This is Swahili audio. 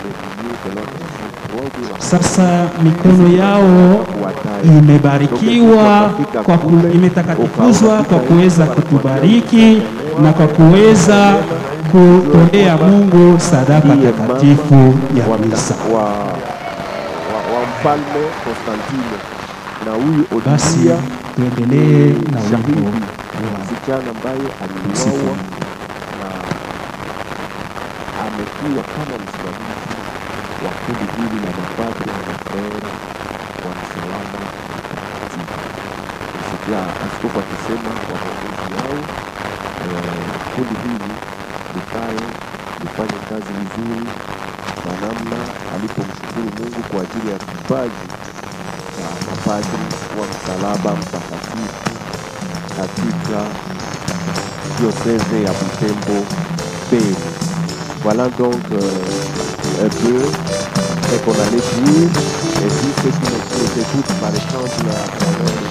Sasa mikono yao imebarikiwa kwa ku, imetakatikuzwa kwa kuweza kutubariki na kwa kuweza kutolea Mungu sadaka takatifu ya wa, misa. wa, wa, wa mfalme Konstantino na huyu Basi Olivia tuendelee na wimbo shahidi wa msichana ambaye Msifu aliuawa Mungu. na amekuwa kama msimamizi wa kundi hili la mapadri na mafrera wa msalaba mtakatifu. Nisikia askofu akisema kwa maongozi yao eh, kundi hili likae lifanye kazi vizuri na namna alipomshukuru Mungu kwa ajili ya kipaji cha mapadri wa msalaba mtakatifu katika diocèse ya Butembo Beni. Voilà donc euh, un peu ce qu'on allait dire. Et puis ceux qui nous écoutent par exemple à travers le